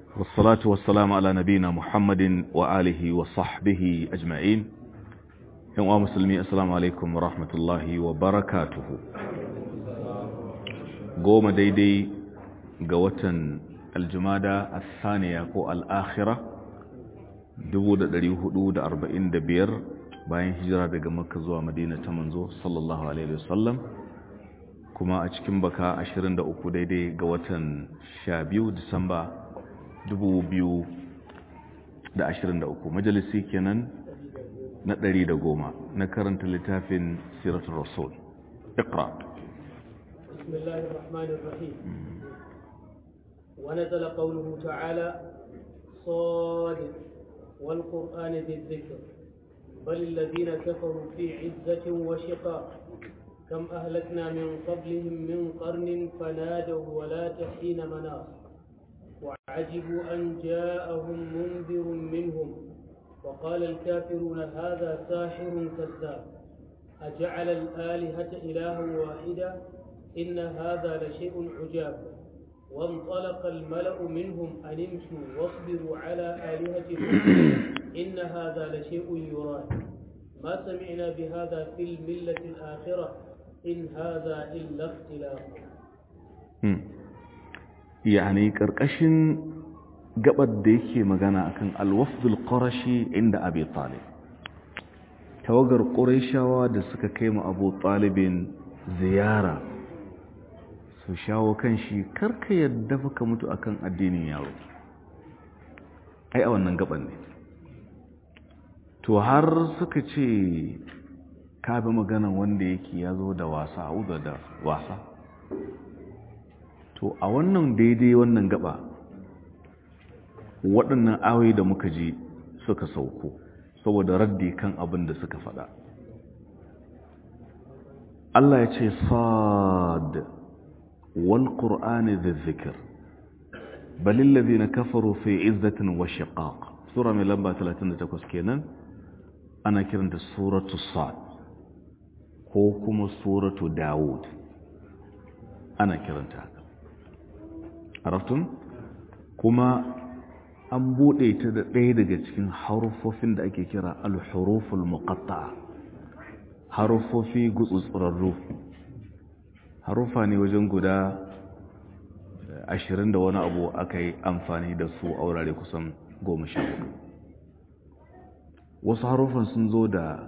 والصلاة والسلام على نبينا محمد وآله وصحبه أجمعين يوم مسلمي السلام عليكم ورحمة الله وبركاته قوم ديدي قوة الجمادة الثانية كو الآخرة دبو دا دريو دا أربعين دبير bayan hijira daga makka zuwa madina ta manzo sallallahu alaihi wasallam kuma a cikin baka 23 daidai ga watan 12 disamba 2023 majalisi kenan na 110 na karanta littafin siratul rasul اقرا بسم الله الرحمن الرحيم ونزل قوله تعالى صاد والقرآن ذي الذكر بل الذين كفروا في عزة وشقاق كم أهلكنا من قبلهم من قرن فنادوا ولا تحين مناص وعجبوا أن جاءهم منذر منهم وقال الكافرون هذا ساحر كذاب أجعل الآلهة إلها واحدا إن هذا لشيء عجاب وانطلق الملأ منهم أن امشوا واصبروا على آلهتكم إن هذا لشيء يراد ما سمعنا بهذا في الملة الآخرة إن هذا إلا اختلاف يعني كركشن gabar da yake magana akan alwafdul qarashi inda abi talib tawagar qurayshawa da suka kai mu abu talibin ziyara su shawo kan shi karka yadda ka mutu akan addinin yaro ai a wannan gaban ne to har suka ce ka bi maganan wanda yake ya zo da wasa a da wasa to a wannan daidai wannan gaba waɗannan ayoyi da muka ji suka sauko saboda raddi kan abin da suka faɗa Allah ya ce sad wal qur'ani da zikir balil ladina kafaru fi izzatin wa shiqaq sura mai lamba 38 kenan ana kiranta suratu sad ko kuma suratu dawud ana kiranta araftun kuma an bude ta da ɗaya daga cikin harufofin da ake kira al-huruful muqatta'a harufofi gutsutsurarru harufa ne wajen guda ashirin da wani abu aka yi amfani da su a wurare kusan goma sha hudu wasu harufan sun zo da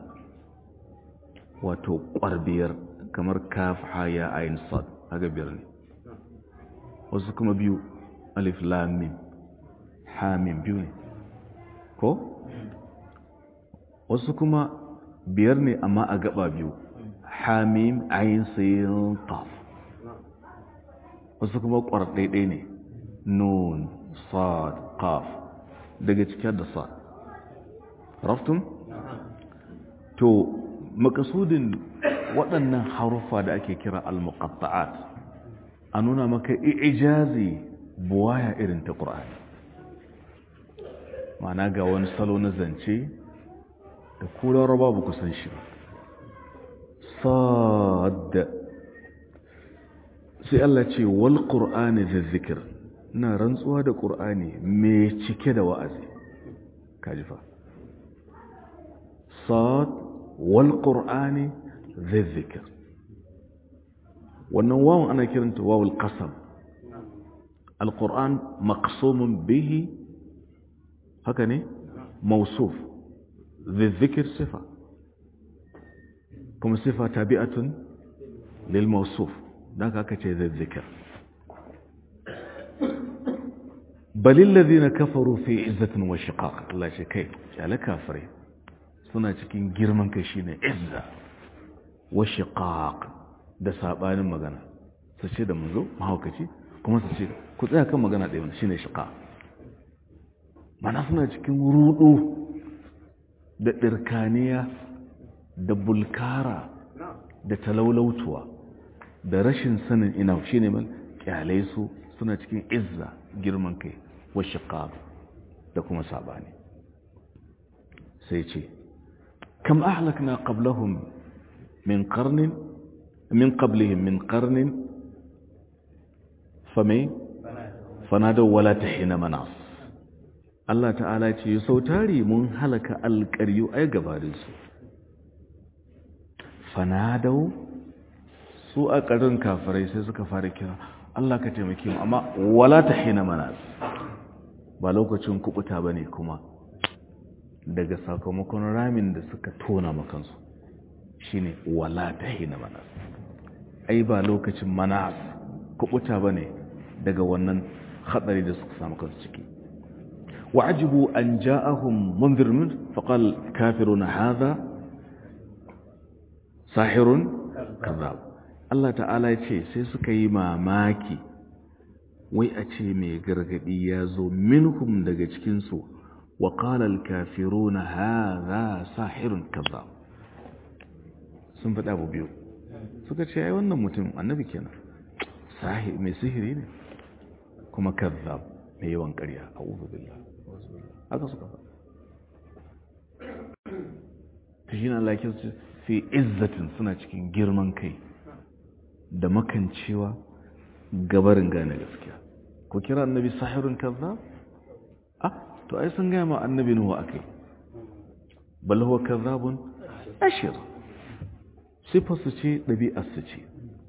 wato ƙwarbiyar kamar kaf haya ayin sad haka biyar ne wasu kuma biyu alif lamim hamim biyu ne ko wasu kuma biyar ne amma a gaba biyu hamim ayin sayin taf wasu kuma ƙwarɗaiɗai ne nun sad qaf daga cikin da sad raftun to makasudin waɗannan harufa da ake kira al-muqatta'at a nuna maka ijazi buwaya irin ta ƙur'ani ma'ana ga wani salo na zance da kula raba ba ku san shi ba sad sai Allah ce wal qur'ani da zikir na rantsuwa da ƙur'ani mai cike da wa'azi kaji fa sad wal qur'ani da zikir wannan wawan ana kiranta wawul qasam alquran maqsumun bihi haka ne mausuf da zikir sifa kuma sifa tabi'atun lil mausuf dan haka ce da zikir balil ladina kafaru fi izzatin wa shiqaq Allah shi kai kyale kafirai suna cikin girman kai shine izza wa shiqaq da sabanin magana su ce da manzo mahaukaci kuma su ce ku tsaya kan magana ɗaya wani shine shiqa mana suna cikin rudu da ɗirkaniya da bulkara da talaulautuwa da rashin sanin ina shine man kyale su suna cikin izza girman kai wa shiqaq da kuma sabani sai ce kam ahlakna qablahum min qarnin min qablihim min qarnin fame fanadaw wala tahina manas Allah ta'ala ce sau tari mun halaka alƙaryu ai gabarinsu fanadau su a ƙarin kafirai sai suka fara kira Allah ka taimake mu amma wala ta hina manas ba lokacin kubuta ba ne kuma daga sakamakon ramin da suka tona makansu shine wala ta hina manas ai ba lokacin manas kubuta ba ne daga wannan hatsari da suka samu kansu ciki وعجبوا أن جاءهم منذر منه فقال كافرون هذا ساحر كذاب Allah ta'ala ya ce sai suka yi mamaki wai a ce mai gargadi ya zo minhum daga cikinsu wa qalal kafiruna hadha sahirun kazzab sun faɗa abu biyu suka ce ai wannan mutum annabi kenan sahir mai sihiri ne kuma kazzab mai yawan ƙarya a'udhu billah haka suka faɗa ta shi na lakin su fi izzatin suna cikin girman kai da makancewa gabarin gane gaskiya ko kira annabi sahirun kaza ah to ai sun gaya ma annabi nuhu akai bal huwa kazzabun ashir sifar su ce ɗabi'ar su ce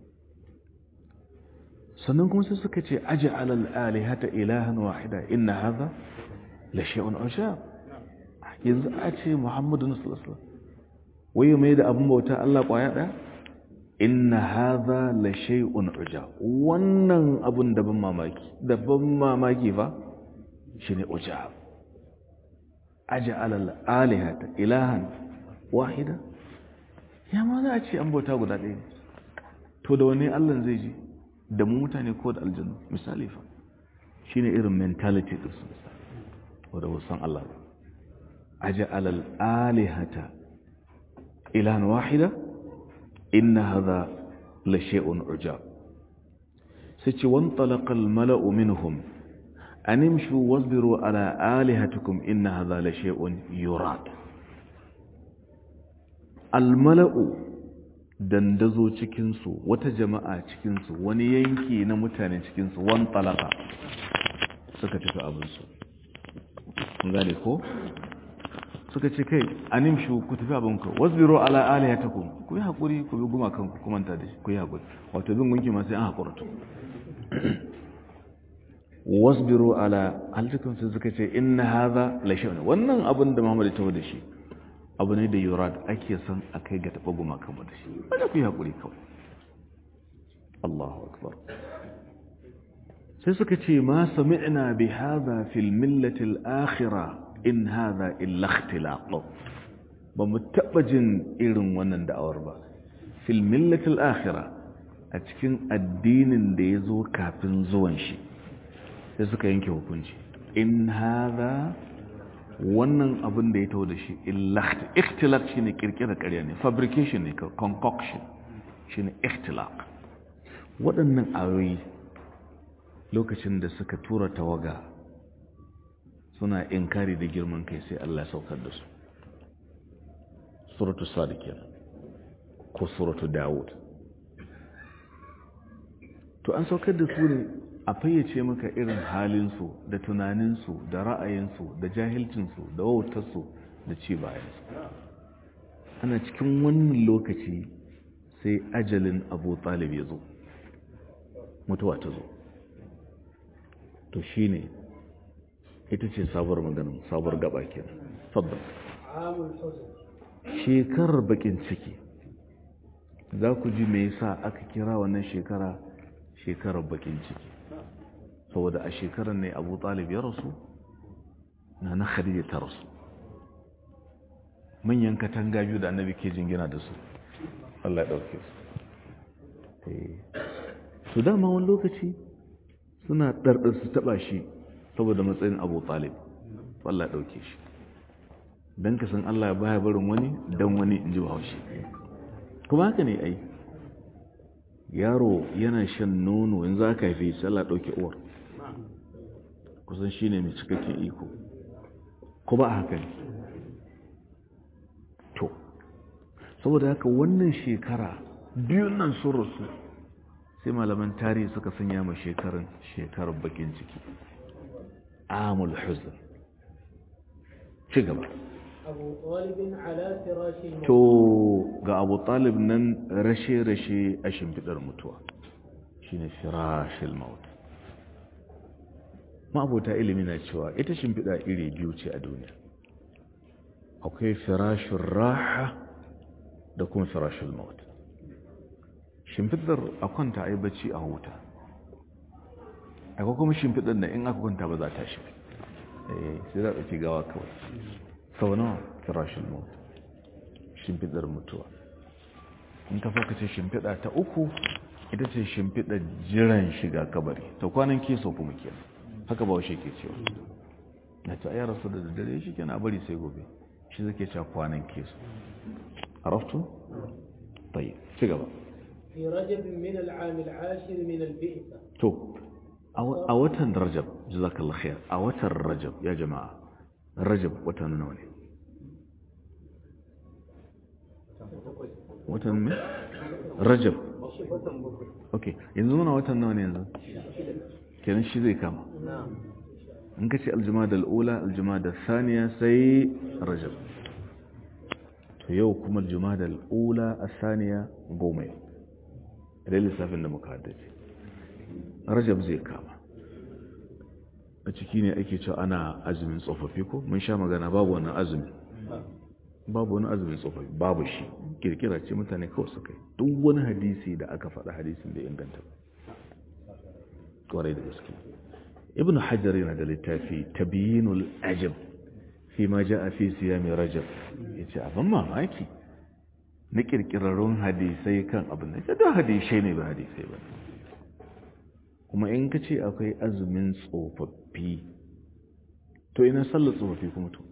sannan kuma sai suka ce aji alal alihata ilahan wahida inna hadha la shay'un ujab yanzu a ce muhammadu sallallahu alaihi wasallam waye mai da abun bauta Allah kwaya daya inna hadha la shay'un ujab wannan abun da ban mamaki da ban mamaki fa shine ujab aj'ala al-alihata ilahan wahida ya ma za a ce an bauta guda ɗaya to da wani Allah zai ji da mu mutane ko da aljanna misali fa shine irin mentality din su wanda wasan Allah aj'ala al-alihata ilahan wahida inna hadha la shay'un ujab sai ce wan talaqa al-mala'u minhum an imshu wasbiru ala alihatikum inna hadha la shay'un yurad al-mala'u dandazo cikin su wata jama'a cikin su wani yanki na mutane cikin su wan talaqa suka tafi abin su kun gane ko suka ce kai animshu ku tafi abinku wasbiru ala alihatakum ku yi hakuri ku bi guma kanku ku manta da shi ku yi hakuri wato bin gunki ma sai an hakura to wasbiru ala alihatakum sai suka ce inna hadha la shay'un wannan abin da Muhammad ya tawo da shi abu ne da yurad ake son a kai ga taba guma kanmu da shi wanda ku yi hakuri kawai Allahu akbar sai suka ce ma sami'na bi hadha fil millati al-akhirah in haza illa ikhtilaq ba mu taba jin irin wannan da'awar ba fil millatil akhirah a cikin addinin da ya zo kafin zuwan shi sai suka yanke hukunci in haza wannan abin da ya taho da shi illa ikhtilaq shine kirkira ƙarya ne fabrication ne concoction shine ikhtilaq waɗannan ayoyi lokacin da suka tura tawaga suna inkari da girman kai sai Allah saukar da su suratu sadiqin ko suratu daud to an saukar da su ne a fayyace maka irin halinsu da tunaninsu da ra'ayinsu da jahilcinsu da wautarsu da ci bayansu ana cikin wannan lokaci sai ajalin abu talib ya zo mutuwa ta zo to shine ita ce sabuwar maganin sabuwar gaba ke sabbin shekarar bakin ciki za ku ji me yasa aka kira wannan shekara shekarar bakin ciki saboda a shekarar ne abu talib ya rasu na na khadija ta rasu manyan katanga biyu da annabi ke jingina da su Allah ya ɗauke su su dama wani lokaci suna ɗarɗar su taɓa shi saboda matsayin abu talib Allah ɗauke shi don ka san Allah baya barin wani don wani in ji bahaushe kuma haka ne ai yaro yana shan nono in za ka haife shi Allah ɗauke uwar kusan shi ne mai cikakken iko ko ba haka ne to saboda haka wannan shekara biyun nan sun rasu sai malaman tarihi suka sanya ma shekarun shekarar bakin ciki amul huzn ci gaba أبو طالب على فراش الموت to ga abu talib nan rashe-rashe a shimfiɗar mutuwa shine firashil maut ma'abota ilimi na cewa ita shimfiɗa iri biyu ce a duniya akwai firashin raha da kuma firashil maut shimfiɗar a kwanta a yi bacci a huta akwai kuma shimfiɗar da in aka kwanta ba za ta shi sai za a ɗauki gawa kawai sau nawa firashin maut shimfiɗar mutuwa in ka faka ce shimfiɗa ta uku ita ce shimfiɗar jiran shiga kabari ta kwanan keso kuma ke haka ba washe ke cewa na ta ayyar rasu da dare shi kenan bari sai gobe shi zake cewa kwanan keso araftu? tayi ci gaba في رجب من العام العاشر من البئسة to a watan rajab jazakallah khair a watan rajab ya jama'a rajab watan nawa ne watan me rajab ok yanzu muna watan nawa ne yanzu kenan shi zai kama in ka ce aljumada al'ula aljumada saniya sai rajab to yau kuma aljumada al'ula a saniya goma yau idan lissafin da muka haddace rajab zai kama a ciki ne ake cewa ana azumin tsofaffi ko mun sha magana babu wannan azumi babu wani azumin tsofaffi babu shi kirkira ce mutane kawai su kai duk wani hadisi da aka faɗa hadisin da inganta kwarai da gaske ibn hajar yana da littafi tabiyinul ajab fi ma ja'a fi siyami rajab yace abin mamaki na kirkirarrun hadisai kan abin da da hadisai ne ba hadisai ba kuma in ka ce akwai azumin tsofaffi to ina sallar tsofaffi kuma to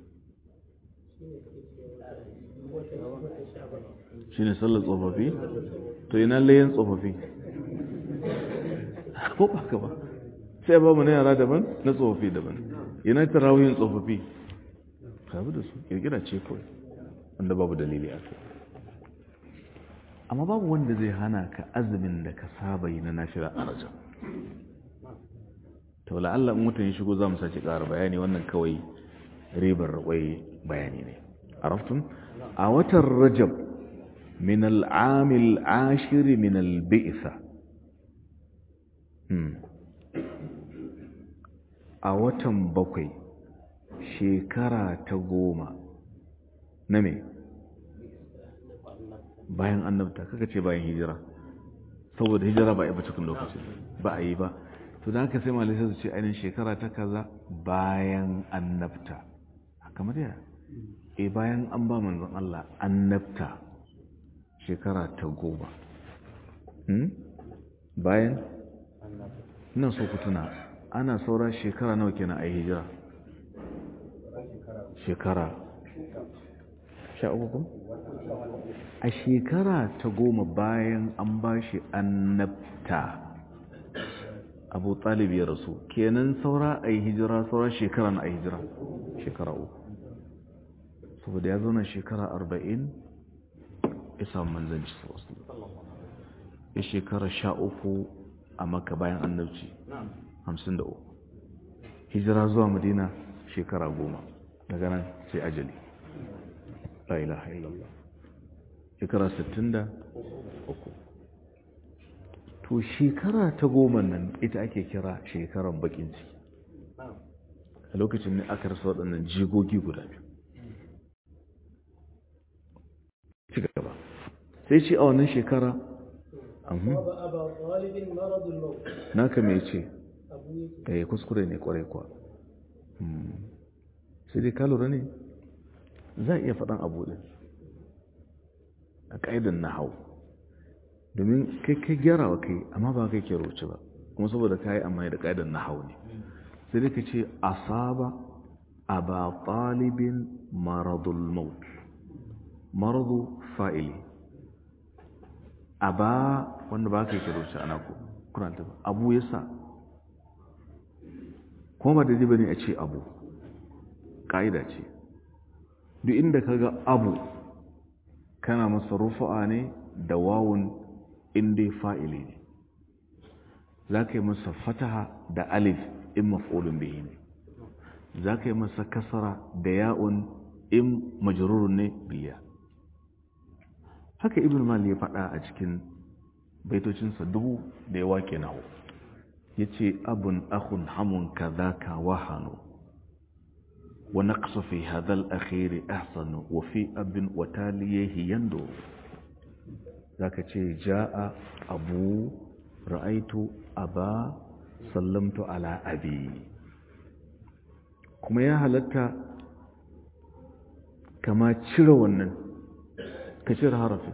shi ne sallar tsofaffi to ina layan tsofaffi ko ba ka ba sai ba mu na yara daban na tsofaffi daban ina tarawihin tsofaffi kabu da su kirkira ce kawai wanda babu dalili a kai amma babu wanda zai hana ka azumin da ka saba yi na nashira a rajab to la'alla in mutum ya shigo za mu sace ƙara bayani wannan kawai ribar wai bayani ne araftun a watan rajab min al'amil ashiri min albi'isa a watan bakwai shekara ta goma na me bayan annabta kaka ce bayan hijira saboda hijira ba a yi ba cikin lokacin ba a yi ba to da haka sai malisa su ce ainihin shekara ta kaza bayan annabta kamar ya e bayan an ba manzon Allah annabta shekara ta goma bayan ina so ku tuna ana saura shekara nawa kenan a yi hijira shekara sha uku kuma a shekara ta goma bayan an ba shi annabta abu talib ya rasu kenan saura a yi hijira saura shekara na a hijira shekara uku saboda ya zauna shekara arba'in isa manzanci wasu ya shekara sha uku a maka bayan annabci hamsin da uku hijira zuwa madina shekara goma daga nan sai ajali la ilaha illallah shekara sittin da uku to shekara ta goma nan ita ake kira shekaran bakin ciki a lokacin ne aka rasa waɗannan jigogi guda biyu ci gaba sai ce a wannan shekara naka mai ce da ya kuskure ne kwarai kwa sai dai kalura ne za a iya faɗan abu ɗin a ƙa'idan na hau domin kai kai gyara wa kai amma ba kai ke roce ba kuma saboda ka yi amma da ƙa'idan na hau ne sai dai ka ce asaba a ba ɗalibin maradul maut maradu fa'ili a ba wanda ba kai ke roce ana ku kuranta ba abu ya sa kuma ba da ba ne a ce abu ƙa'ida ce duk inda ka ga abu kana masa rufa'a ne da wawun inda fa'ili ne za ka yi masa fataha da alif in maf'ulun bihi ne za ka yi masa kasara da ya'un in majrurun ne biya haka ibn mal ya faɗa a cikin baitocinsa dubu da ya wake nawo ya ce abun akun hamun ka za ka wahano wa naqsu fi hadal akhiri ahsanu wa fi abin wa taliyahi yando zaka ce ja'a abu ra'aitu aba sallamtu ala abi kuma ya halatta kama cire wannan ka cire harafin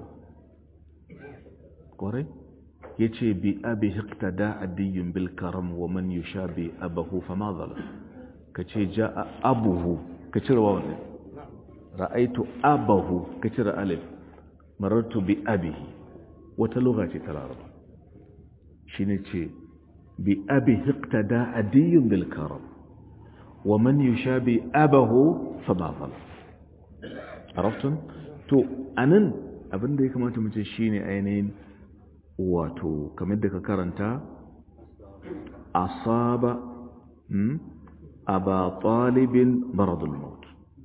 kwarai ya ce bi abi hiktada adiyun bil karam wa man yusha bi abahu fama zala ka ce ja a abuhu ka cire wa wannan ra'aitu abahu ka cire alif marartu bi abihi wata lugha ce ta laraba shi ne ce bi abi hiktada adiyun bil karam wa man yusha bi abahu fama zala araftun to anan abinda ya kamata mu ce shine ainihin wato kamar da ka karanta asaba aba talibin maradul maut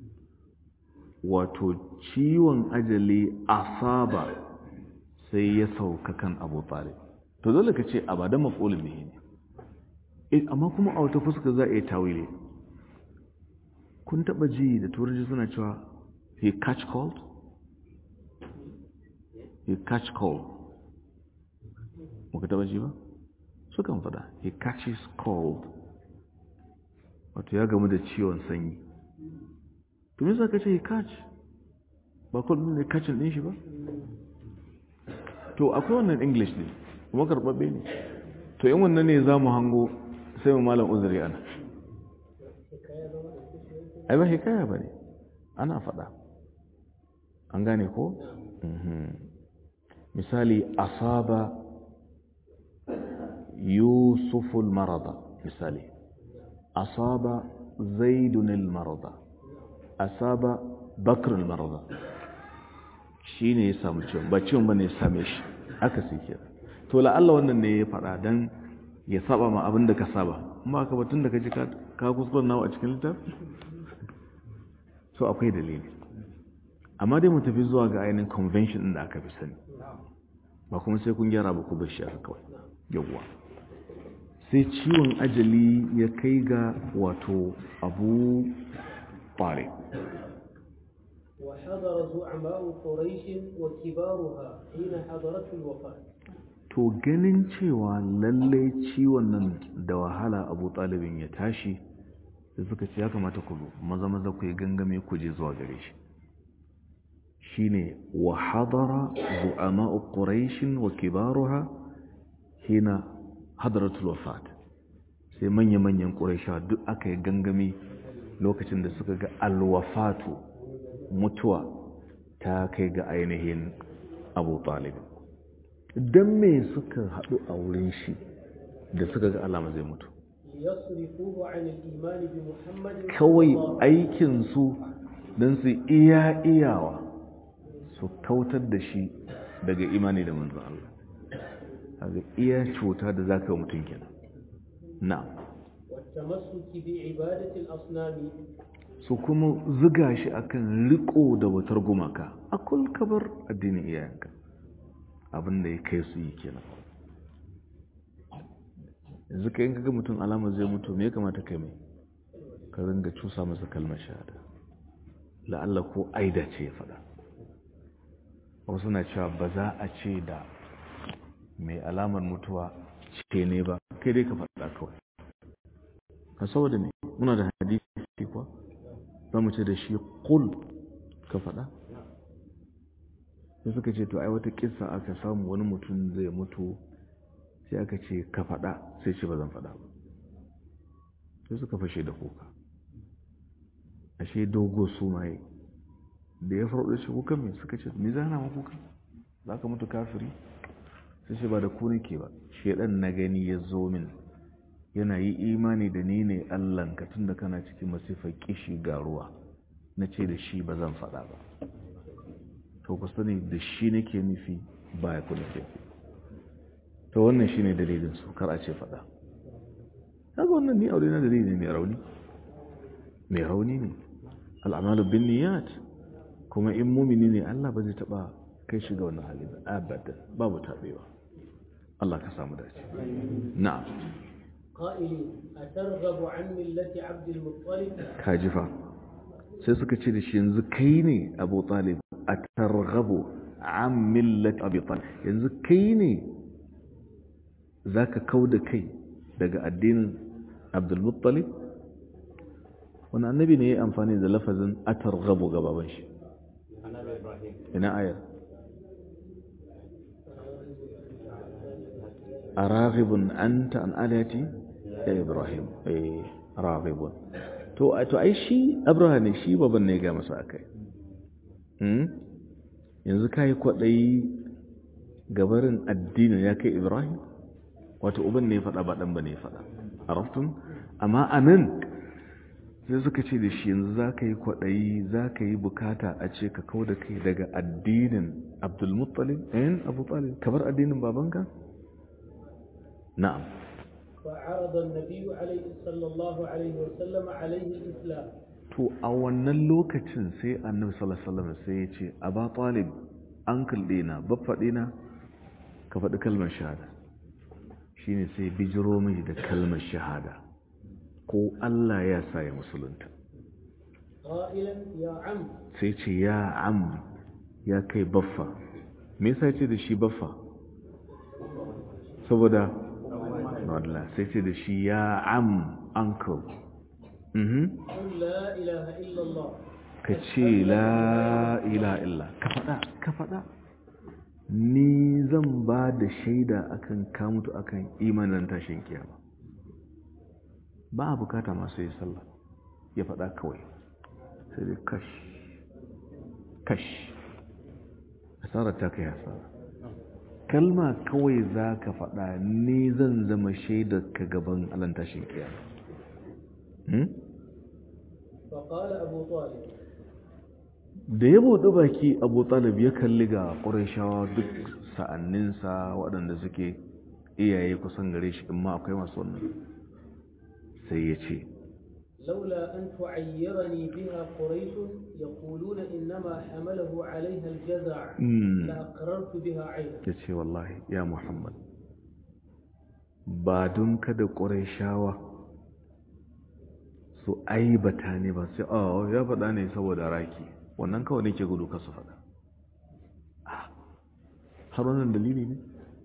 wato ciwon ajali asaba sai ya sauka kan abu talib to dole ka ce abadan maf'ulun bihi ne amma kuma a wata fuska za a yi tawili kun taba ji da turanci suna cewa he catch cold he catch cold muka taba ji ba sukan fada he catches cold wato ya gamu da ciwon sanyi to me ka ce he catch ba kullum ne catching din shi ba to akwai wannan english ne kuma karbabbe ne to in wannan ne za mu hango sai mu malam uzuri ana ai ba hikaya ba ne ana fada an gane ko misali asaba يوسف المرض مثالي أصاب زيد المرض أصاب بكر المرض shine ya samu ciwon ba ciwon bane ya same shi aka sai kira to la'alla wannan ne ya faɗa dan ya saba ma abin da ka saba amma ka batun da ka ji ka kuskure nawa a cikin littafi so akwai dalili amma dai mu tafi zuwa ga ainihin convention din da aka fi sani ba kuma sai kun gyara ba ku bar shi aka kawai yawwa sai ciwon ajali ya kai ga wato abu fare وحضر زعماء قريش وكبارها حين حضرت الوفاة to ganin cewa lallai ciwon nan da wahala abu talibin ya tashi da suka ce ya kamata ku maza maza ku yi gangame ku je zuwa gare shi shine wa hadara zu'ama'u quraish wa kibaruha hina hadaratul wafat sai manya-manyan quraisha duk aka yi gangame lokacin da suka ga alwafatu mutuwa ta kai ga ainihin abu talib don me suka haɗu a wurin shi da suka ga alama zai mutu ليصرفوه عن الإيمان بمحمد kawai aikinsu don su iya iyawa su kautar da shi daga imani da manzan Allah daga iya cuta da za ka mutum kenan na والتمسك بعبادة الأصنام su kuma ziga shi akan riko da wutar gumaka a kabar addinin iyayenka abinda ya kai su yi kenan yanzu ka yin kaga mutum alama zai mutu me ya kamata kai mai ka ringa cusa masa kalmar shahada la'alla ko aida ce ya faɗa wasu na cewa ba za a ce da mai alamar mutuwa ce ne ba kai dai ka faɗa kawai ka saboda ne muna da hadisi kuwa za mu ce da shi kul ka faɗa sai suka ce to ai wata kissa aka samu wani mutum zai mutu sai aka ce ka faɗa sai ce ba zan faɗa ba sai suka fashe da kuka ashe dogo su maye da ya faɗo shi kuka mai suka ce me zana ma kuka za ka mutu kafiri sai ce ba da ku nake ba shedan na gani ya zo min yana yi imani da ni ne allanka tun da kana cikin masifar kishi ga ruwa na ce da shi ba zan faɗa ba to ku sani da shi nake nufi ba ya kula ke to wannan shi ne dalilin su kar a ce faɗa kaga wannan ni aure na dalili mai rauni mai rauni ne al'amalu bin niyat kuma in mumini ne Allah ba zai taba kai shi ga wannan hali abadan babu tabewa Allah ka samu dace na'am قائلين أترغب عن ملة عبد المطلب kajifa sai suka ce da shi yanzu kai ne Abu Talib atarghabu an millat Abi Talib yanzu kai ne zaka kauda kai daga addinin Abdul Muttalib wani annabi ne ya amfani da lafazin atarghabu ga baban shi ina ayar araghibun anta an alati ya ibrahim eh raghibun to to ai shi abraham ne shi baban ne ga masa akai hmm yanzu kai kwadai gabarin addini ya kai ibrahim wato uban ne ya fada ba dan bane ya fada araftum amma anan sai suka ce da shi yanzu za ka yi kwaɗayi za ka yi bukata a ce ka kau da kai daga addinin abdulmuttalib ɗayan abu talib kamar addinin babanka? na'am فعرض النبي عليه صلى الله عليه وسلم عليه الإسلام to a wannan lokacin sai annabi sallallahu alaihi wasallam sai ya ce aba talib uncle dina baffa dina ka faɗi kalmar shahada shine sai bijiro mai da kalmar shahada ko Allah ya sa ya musulunta قائلا يا عم sai ce ya am ya kai baffa me yasa ce da shi baffa saboda Allah sai ce da shi ya am uncle mhm قل لا إله إلا الله ka ce la ila illa ka faɗa ka faɗa ni zan ba da shaida akan ka mutu akan imanin tashin kiyama ba a bukata masu yi sallah ya faɗa kawai sai dai kash kash asarar ta kai hasara kalma kawai za ka faɗa ni zan zama shaidar ka gaban alan tashin kiyama hmm? فقال أبو طالب da ya buɗe baki abu talib ya kalli ga ƙurashawa duk sa'anninsa waɗanda suke iyaye kusan gare shi in ma akwai masu wannan sai ya ce لولا أن تعيرني بها قريش يقولون إنما حمله عليها الجزع "Mm." لأقررت بها عينا ya ce wallahi ya muhammad ba don kada ƙurashawa su aibata ne ba sai oh ya faɗa ne saboda raki wannan kawai ne ke gudu ka su faɗa Ah, har wannan dalili ne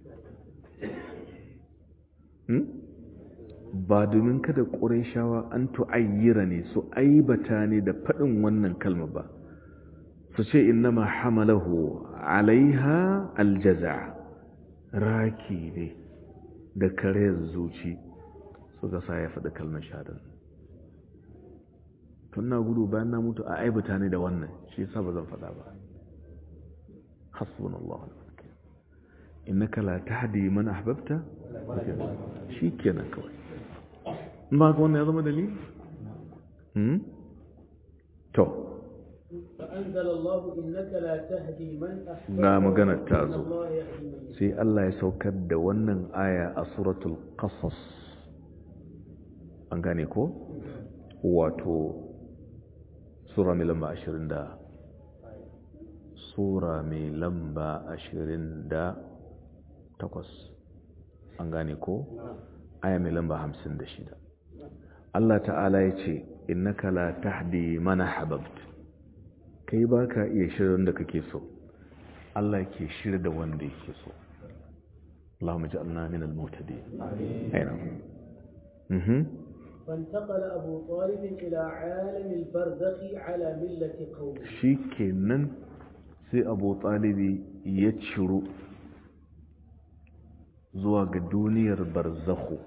Hmm? ba domin kada ƙurayshawa an tu'ayyira ne su aibata ne da faɗin wannan kalma ba su ce innama hamalahu alaiha aljaza raki ne da karayar zuci suka sa ya faɗi kalmar shahadar tun na gudu bayan na mutu a aibata ne da wannan shi yasa ba zan faɗa ba hasbunallahu wa ni'mal wakeel innaka la tahdi man ahbabta shi kenan kawai in ba ka wannan ya zama dalili hmm? to فأنزل الله إنك لا تهدي من أحببت ga maganar ta إن zo الله يهدي من يشاء sai Allah ya saukar da wannan aya a suratul qasas an gane ko wato sura mai lamba ashirin da sura mai lamba ashirin da takwas an gane ko aya mai lamba hamsin da shida Allah ta'ala ya ce innaka la tahdi mana hababt kai ba ka iya shirin da kake so Allah ke shirya da wanda yake so اللهم اجعلنا من المهتدين اي نعم مهم. فانتقل أبو طالب إلى عالم البرزخ على ملة قومه shikenan sai abu talibi ya ciro zuwa ga duniyar barzakhu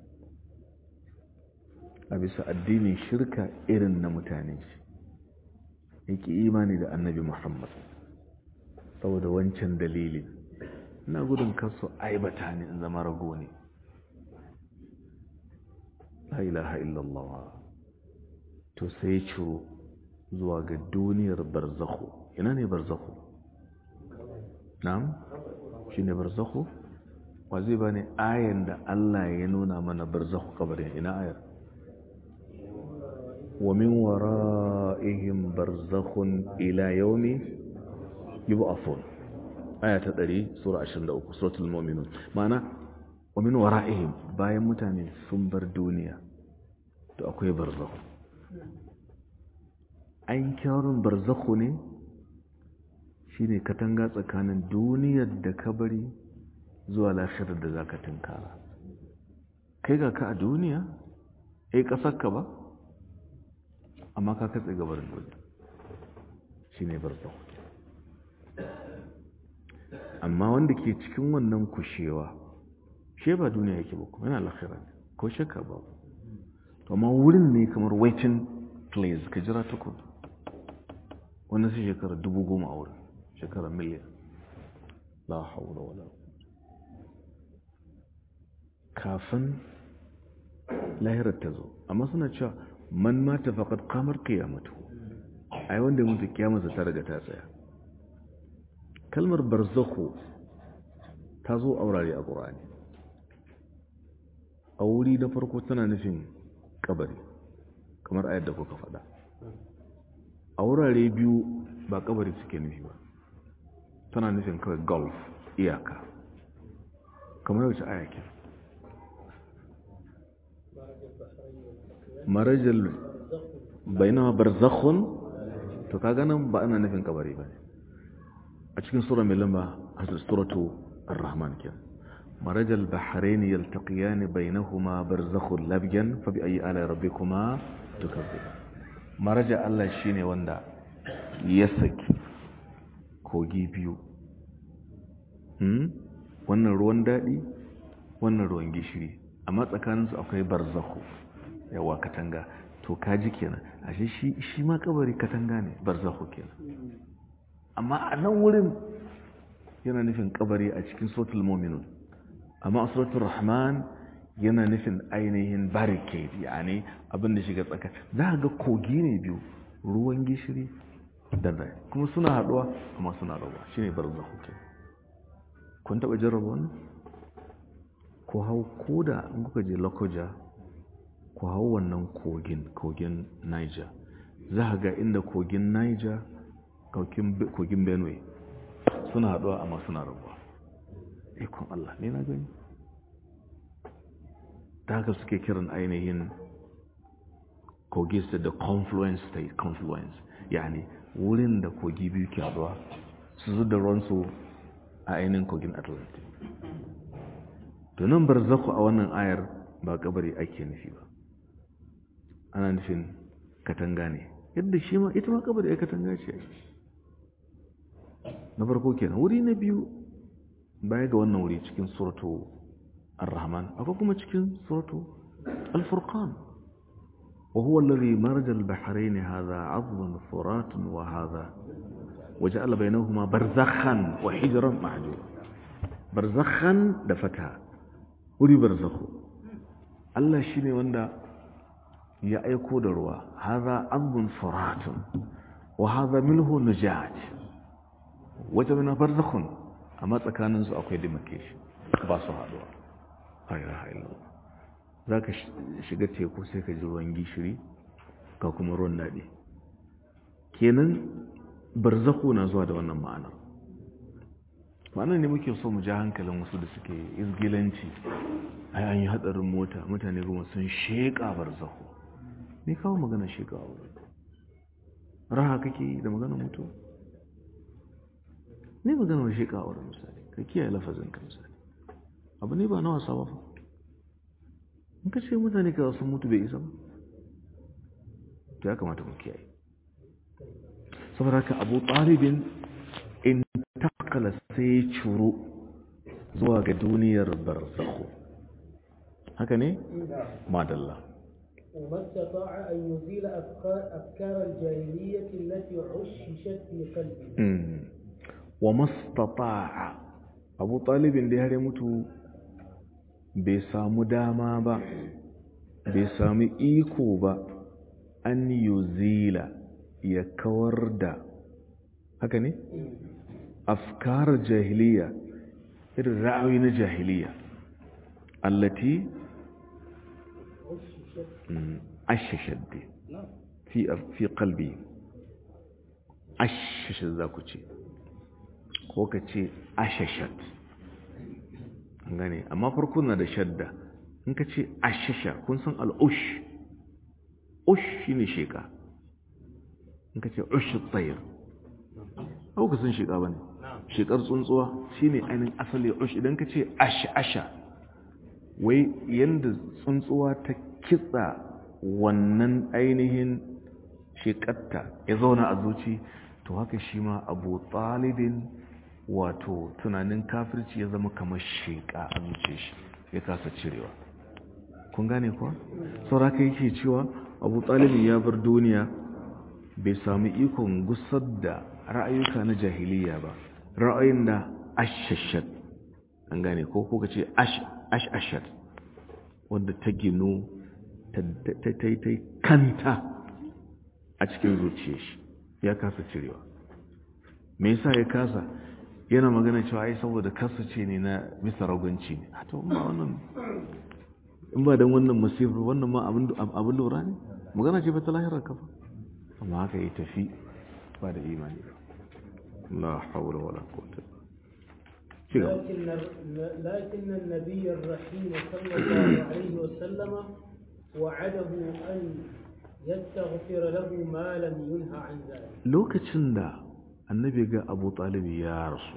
a bisa addinin shirka irin na mutane shi yake imani da annabi muhammad saboda wancan dalilin ina gudun kasu aibata ne in zama rago ne la ilaha illallah to sai ya ciro zuwa ga duniyar barzakhu ina ne barzakhu na'am shi ne barzakhu wa zai ba ne ayan da Allah ya nuna mana barzakhu kabarin ina ayar wa min wara'ihim barzakhun ila yawmi yub'athun aya ta 100 sura 23 suratul mu'minun ma'ana wa min wara'ihim bayan mutane sun bar duniya to akwai barzakhu an kyawun barzakhu ne shine katanga tsakanin duniyar da ka bari zuwa lafiyar da za ka tunkara kai ga ka a duniya ai ka ba amma ka katse gabarin duniya shi ne barzakhu amma wanda ke cikin wannan kushewa shi ba duniya yake ba kuma yana lafiyar ko shakka ba amma wurin ne kamar waiting place ka jira tukun wannan sai shekara dubu goma a wurin shekara miliyan la haula wala kafin lahirar ta zo amma suna cewa man mata faqad qamar qiyamatu ai wanda mutu kiyamarsa ta riga ta tsaya kalmar barzakhu ta zo a wurare a qur'ani a wuri na farko tana nufin kabari kamar ayar da kuka faɗa a wurare biyu ba kabari suke nufi ba tana nufin kawai golf iyaka kamar yaushe ayakin marajal bainawa barzakhun to kaga nan ba ana nufin kabari ba a cikin sura mai lamba a suratu ar-rahman kenan marajal bahrain yaltaqiyan bainahuma barzakhun labyan fa bi ayi ala rabbikuma tukazzib maraja Allah shine wanda ya saki kogi biyu wannan ruwan daɗi wannan ruwan gishiri amma tsakaninsu akwai barzakhu yawa katanga to kaji kenan ashe shi shi ma kabari katanga ne barzakhu kenan amma a nan wurin yana nufin kabari a cikin suratul mu'minun amma a suratul rahman yana nufin ainihin barricade yani abin da shiga tsaka za ga kogi ne biyu ruwan gishiri da rai kuma suna haɗuwa amma suna rabuwa shine barzakhu kenan kun taɓa jarraba wannan ko hau koda in kuka je lokoja ku hau wannan kogin kogin niger za ga inda kogin niger kogin benue suna haɗuwa amma suna rabuwa ikon allah ne na gani ta haka suke kiran ainihin kogi su da confluence state confluence yani wurin da kogi biyu ke haɗuwa su zu da ruwansu a ainihin kogin atlantic to nan barzaku a wannan ayar ba kabari ake nufi ba ana nufin katanga ne yadda shi ma ita ma kabari ya katanga ce na farko kenan wuri na biyu baya ga wannan wuri cikin suratu ar-rahman akwai kuma cikin suratu al-furqan وهو الذي مرج البحرين هذا عظم فرات وهذا وجعل بينهما برزخا وحجرا محجورا برزخا دفتها ولي برزخو الله شيني وندا ya aiko da ruwa haza azbun furatun wa haza milhu nujaj wata mina barzakhun amma tsakanin su akwai demarcation ba su haduwa hayra hayla zaka shiga teku sai ka ji ruwan gishiri ka kuma ruwan dadi kenan barzakhu na zuwa da wannan ma'anar ma'anar ne muke so mu ja hankalin wasu da suke izgilanci ai an yi hadarin mota mutane kuma sun sheka barzakhu me kawo magana shiga a wurin raha kake da magana mutu ne magana wa shiga a wurin misali ka kiyaye lafazin ka misali abu ne ba na wasa ba fa in ka ce mutane ka sun mutu bai isa ba to ya kamata mu kiyaye saboda haka abu ɗalibin in takala sai curo zuwa ga duniyar barzakho haka ne madalla وما استطاع أن يزيل أفكار, أفكار الجاهلية التي عششت في قلبه وما استطاع أبو طالب اللي هري متو بسام داما با بسام إيكو با أن يزيل يكورد هكذا أفكار الجاهلية الرعوين الجاهلية التي ashashaddi fi fi qalbi ashashat za ku ce ko ka ce ashashat an gane amma farko na da shadda in ka ce ashasha kun san al'ush ush shine sheka in ka ce ush tsayir au ka san sheka bane shekar tsuntsuwa shine ainihin asali ush idan ka ce asha wai yanda tsuntsuwa ta kitsa wannan ainihin shekarta ya zauna a zuci to haka shi ma abu talibin wato tunanin kafirci ya zama kamar sheka a zuce shi ya kasa cirewa kun gane kuwa sauraka yake cewa abu talibin ya bar duniya bai sami ikon gusar da ra'ayuka na jahiliya ba ra'ayin da ashashat an gane ko kuka ce ashashat wadda ta ginu ta kanta a cikin zuciya shi ya kasa cirewa me yasa ya kasa yana magana cewa ai saboda kasa ce ne na bisa ragunci ne to ba wannan in ba dan wannan masifar wannan ma abin lura ne magana ce ba ta lahirar kafa amma haka yi tafi ba da imani ba la haula wala quwwata لكن لكن النبي الرحيم صلى الله عليه وسلم وعده أن يستغفر له ما لم ينهى عن ذلك lokacin da annabi ga abu talibi ya rasu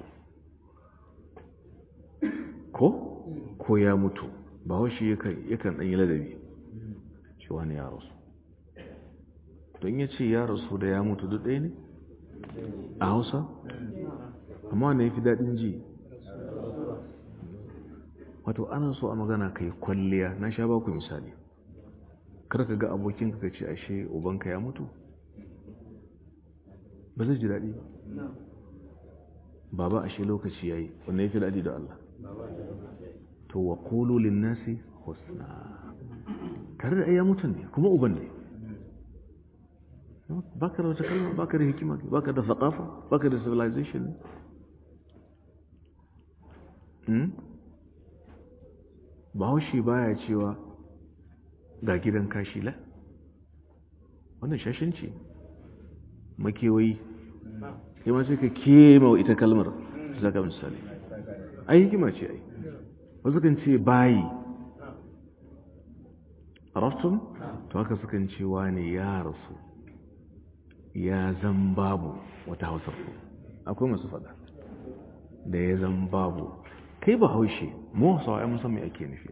ko ko ya mutu ba washi yakan ɗan yi ladabi cewa ne ya rasu don ya ce ya rasu da ya mutu duk ɗaya ne a hausa amma ne ya fi daɗin ji wato ana so a magana kai kwalliya na sha baku misali kar ka ga abokinka ka ce ashe ubanka ya mutu ba zai ji daɗi ba baba ashe lokaci ya yi wanda ya fi daɗi da Allah to wa ƙolo linnasi husna tare da ya mutum ne kuma uban ne baka da wata kalma baka da hikima baka da faƙafa baka da civilization ne bahaushe baya cewa ga gidan kashi la wannan shashanci makewayi sai ma sai ka kema wa ita kalmar zaka misali ai hikima ce ai wasu kan ce bayi arastun to haka sukan ce wani ya rasu ya zan babu wata hausar akwai masu fada da ya zan babu kai ba haushe mu hausawa ya musamman ake nufi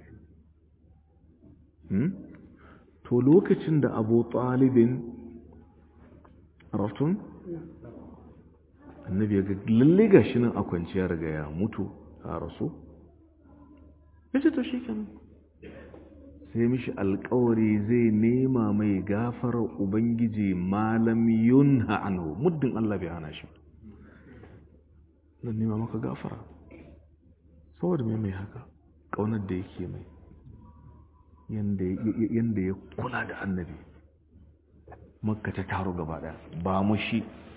to lokacin da abu talibin raftun annabi ya ga lalle ga shi nan a kwanciya riga ya mutu a rasu ya ce to shi kenan sai mishi alkawari zai nema mai gafarar ubangiji malam yunha anhu muddin Allah bai hana shi zan nema maka gafara saboda mai mai haka ƙaunar da yake mai yadda ya kula da annabi makka ta taro gaba ɗaya ba mu shi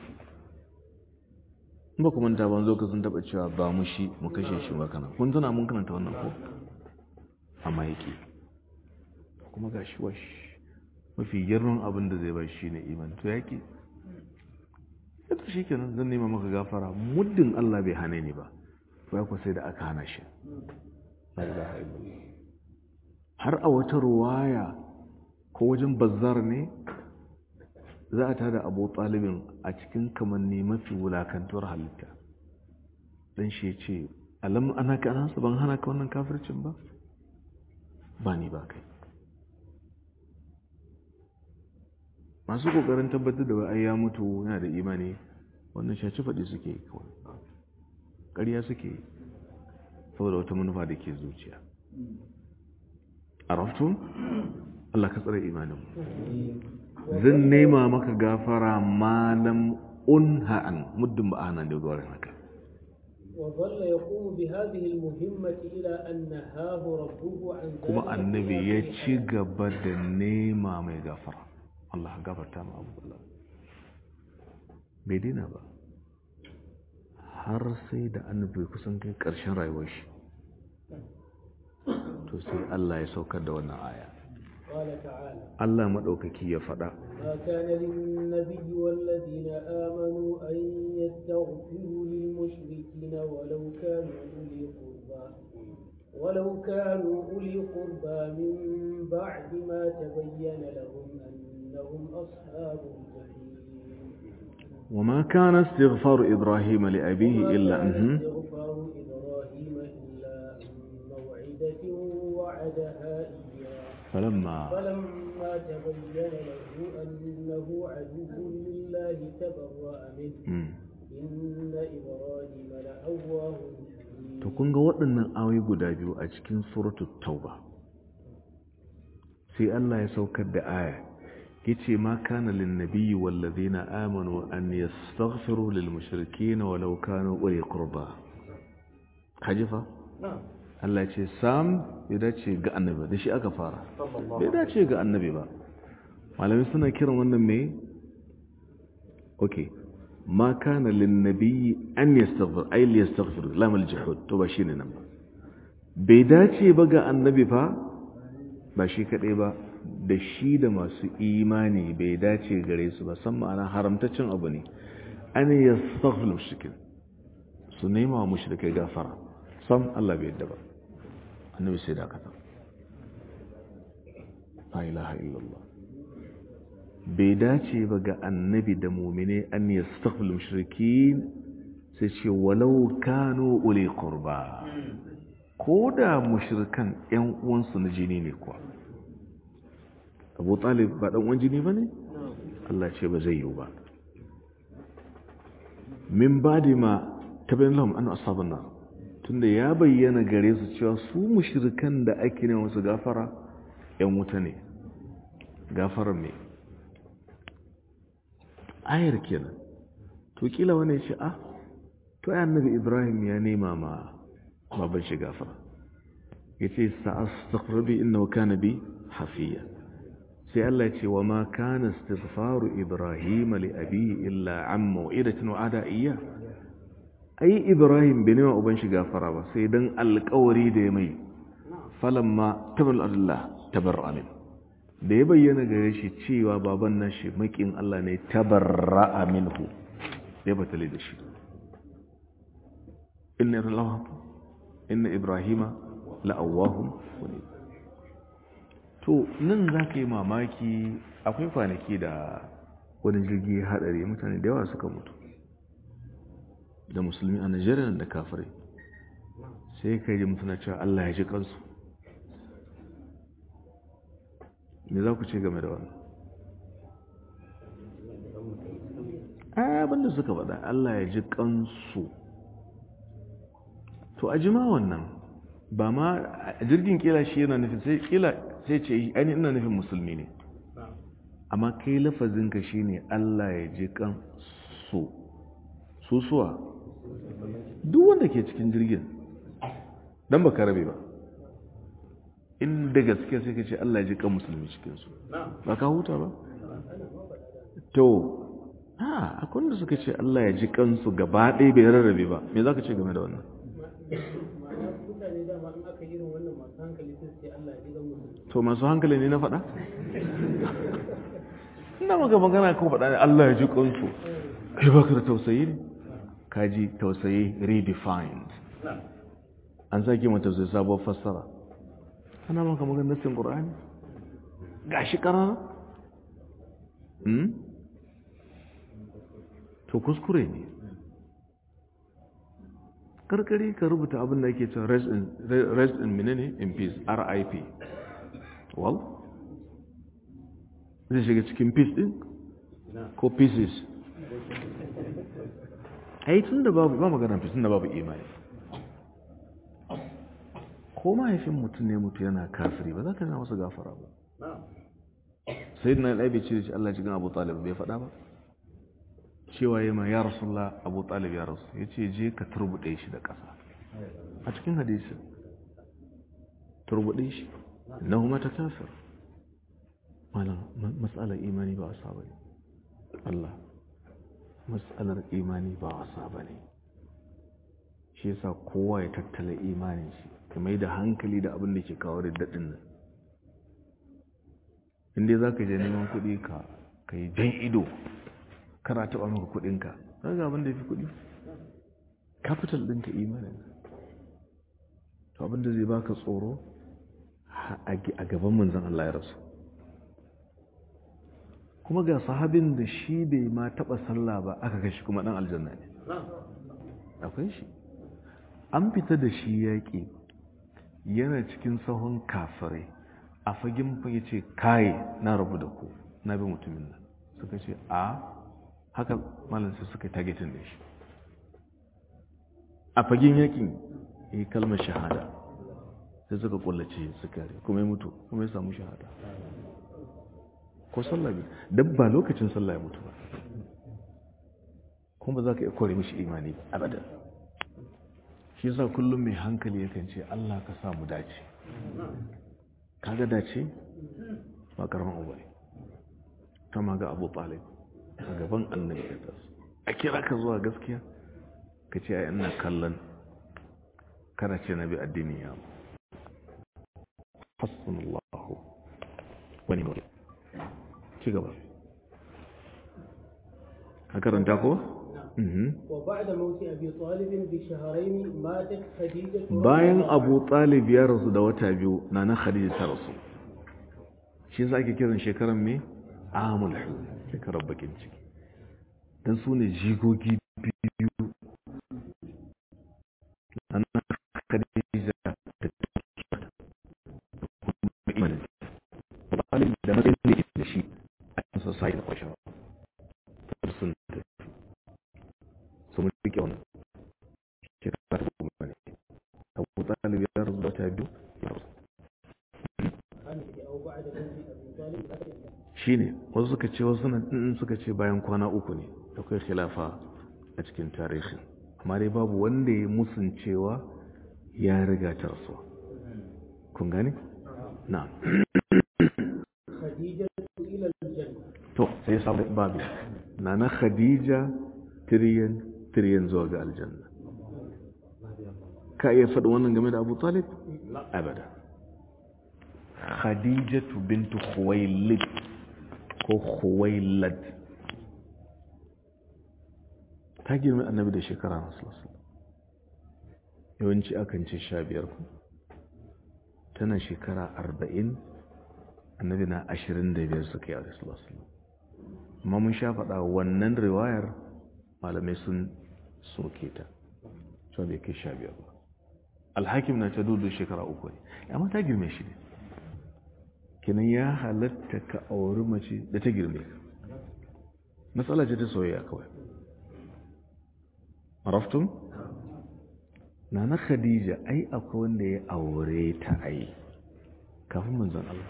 ba kuma ta ban zo ka sun taɓa cewa ba mu shi mu kashe shi ba kana kun tana mun kananta wannan ko amma yake kuma ga shi wash mafi girman abin da zai ba shi ne iman to yake yadda shi kenan zan nema maka gafara muddin Allah bai hane ni ba to ya sai da aka hana shi har a wata ruwaya ko wajen bazzar ne za a tada abu talibin a cikin kamanni mafi wulakantuwar halitta don shi ce alam ana ka anansa ban hana ka wannan kafircin ba ba ni ba kai masu kokarin tabbatar da wai ya mutu yana da imani wannan shaci faɗi suke yi kawai ƙarya suke yi saboda wata manufa da ke zuciya a raftun Allah ka tsare imanin zan nema maka gafara malam unha'an muddin ba ana da gwarin haka وظل يقوم بهذه المهمة إلى أن نهاه ربه عن ذلك kuma annabi ya ci gaba da nema mai gafara Allah gafarta ma abu Allah bai dina ba har sai da annabi kusan kai ƙarshen rayuwar shi to sai Allah ya saukar da wannan aya قال تعالى Allah maɗaukaki ya faɗa ما كان للنبي والذين آمنوا أن يستغفروا للمشركين ولو كانوا أولي قربى ولو كانوا أولي قربى من بعد ما تبين لهم أنهم أصحاب الجحيم وما كان استغفار إبراهيم لأبيه وما إلا كان أنه استغفار إبراهيم إلا عن موعدة وعدها إياه فلما فلما تبين له أنه عدو لله تبرأ منه مم. إن إبراهيم لأواه حليم to kun ga waɗannan ayoyi guda biyu a cikin suratul tauba sai Allah ya saukar da aya yace ma kana lin nabiyyi wal ladina amanu an yastaghfiru lil mushrikeena walau kanu uli qurba hajifa نعم Allah ya ce sam bai dace ga annabi ba da shi aka fara bai dace ga annabi ba malami suna kiran wannan me okay ma kana lin nabiyyi an yastaghfir ay li yastaghfir lam al juhud to ba shine nan ba bai dace ba ga annabi fa ba shi kadai ba da shi da masu imani bai dace gare su ba san ma'ana haramtaccen abu ne an yastaghfir mushrikin su nema wa mushrikai gafara sam Allah bai yadda ba annabi sai dakata la ilaha illallah bai dace ba ga annabi da mumine an yastaghfir mushrikin sai ce walau kanu uli qurba ko da mushrikan yan uwansu na jini ne kuwa Abu Talib ba dan uwan jini bane Allah ce ba zai yiwu ba min badi ma tabayin lahum an ashabun nar tunda ya bayyana gare su cewa su mushrikan da ake ne wasu gafara yan wuta ne gafarar ne ayar kenan to kila wani ce ah to ai annabi ibrahim ya nema ma baban shi gafara yace sa'astaghfiru bi innahu kana bi hafiya sai Allah ce wa ma kana istighfaru ibrahim li abihi illa an mau'idatin wa'ada iyya ai ibrahim bai nema uban shi gafara ba sai dan alƙawari da ya mai falamma tabal Allah tabarra min da ya bayyana gare shi cewa baban nan shi makin Allah ne tabarra minhu ya batale da shi inna Allah inna ibrahima la'awahum munib to nan za ka yi mamaki akwai kwanaki da wani jirgi ya haɗari mutane da yawa suka mutu da musulmi a nigeria da kafirai sai ka yi mutuna cewa allah ya ji kansu me za ku ce game da wannan abinda suka faɗa allah ya ji kansu to a jima wannan ba ma jirgin kila shi yana nufin sai kila sai ce aini ina nufin musulmi ne amma kai lafazinka shi ne Allah ya ji kan su susuwa duk wanda ke cikin jirgin don ba rabe ba inda gaske sai ka ce Allah ya ji kan musulmi cikinsu ba ka huta ba to ha akwai wanda suka ce Allah ya ji kansu gaba ɗaya bai rarrabe ba me za ka ce game da wannan mutane dama in aka irin wannan masu hankali sai su ce Allah ya ji gan musulmi to masu hankali ne na faɗa? ina maka magana ko faɗa ne Allah ya ji ƙunsu kai baka da tausayi ne kaji tausayi redefined an sake mata tausayi sabuwar fassara ana maka magana nasin ƙur'ani ga shi ƙarara to kuskure ne karkari ka rubuta abin da ake cewa rest in menene in peace rip well zai shiga cikin peace din ko pieces ai tun da babu ba magana tun da babu imani ko mahaifin mutum ne mutu yana kafiri ba za ka na masa gafara ba sai na ɗaibe ce da shi Allah cikin abu talib bai faɗa ba cewa yi ma ya rasulullah abu talib ya rasu ya ce je ka turbuɗe shi da ƙasa a cikin hadisi turbuɗe shi na kuma ta kafir malam matsalar imani ba wasa ba ne Allah matsalar imani ba wasa ba ne shi yasa kowa ya tattala imanin shi ka mai da hankali da abin da ke kawo da daɗin nan inda za ka je neman kuɗi ka ka yi jan ido kana taɓa maka kuɗinka ga abin da ya fi kuɗi capital ɗinka imanin to abin da zai baka tsoro a gaban manzan Allah ya rasu kuma ga sahabin da shi bai ma taɓa sallah ba aka kashi kuma ɗan aljanna ne akwai shi an fita da shi yaƙi yana cikin sahun kafirai a fagen ya ce kaye na rabu da ku na bi mutumin nan suka ce a haka malinsa suka targetin da shi a fagen yaƙin ya yi kalmar shahada sai suka kullace suka rai kuma ya mutu kuma ya samu shahada ko sallah bi dan ba lokacin sallah ya mutu ba kuma za ka iya kore mishi imani abadan shi yasa kullum mai hankali yakan ce Allah ka sa mu dace kaga dace ba karaman uba ne kama ga Abu Talib a gaban annabi ya tasu a kira ka zuwa gaskiya ka ce ai ina kallon kana ce nabi addini ya mu hasbunallahu wani wani ci gaba ka karanta ko وبعد موت أبي طالب بشهرين ماتت خديجة bayan abu talib ya rasu da wata biyu na na khadija ta rasu shi za ake kiran shekaran me amul shekarar bakin ciki don su ne jigogi biyu na na khadija da kuma imanin talib da matsayin da da shi a cikin society da kwashe sun tafi su mun rike wannan shekara ta goma ne abu talib ya rasu da wata biyu ya rasu أو بعد موت أبي طالب shi ne wasu suka ce wasu nan suka ce bayan kwana uku ne akwai khilafa a cikin tarihi amma dai babu wanda ya musun cewa ya riga ta rasuwa kun gane? na خديجة إلى الجنة to sai samu babu na na khadija tiriyan tiriyan zuwa ga aljanna ka iya faɗi wannan game da abu talib? abada khadijatu bintu khuwailid ko khuwailad ta girma annabi da shekara masu yawanci akan ce sha biyar ku tana shekara arba'in annabi na ashirin da biyar suka yi a rasulullah amma mun sha faɗa wannan riwayar malamai sun soke ta cewa bai kai sha biyar ba alhakim na ta dudu shekara uku ne amma ta girme shi ne kinan ya halatta ka auri mace da ta girme ka matsala ce ta soyayya kawai maraftun na na khadija ai akwai wanda ya aure ta ai kafin manzan Allah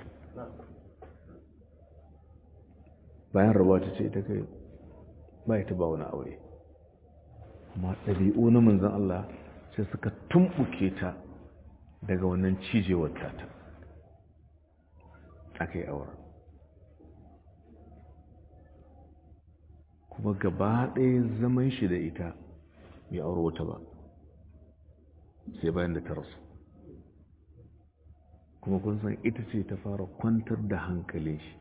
bayan rabuwa ta ce ta kai ba ta ba wani aure amma ɗabi'u na manzan Allah sai suka tumɓuke ta daga wannan cijewar tata aka yi aure kuma gaba ɗaya zaman shi da ita bai aure wata ba sai bayan da ta rasu kuma kun san ita ce ta fara kwantar da hankalin shi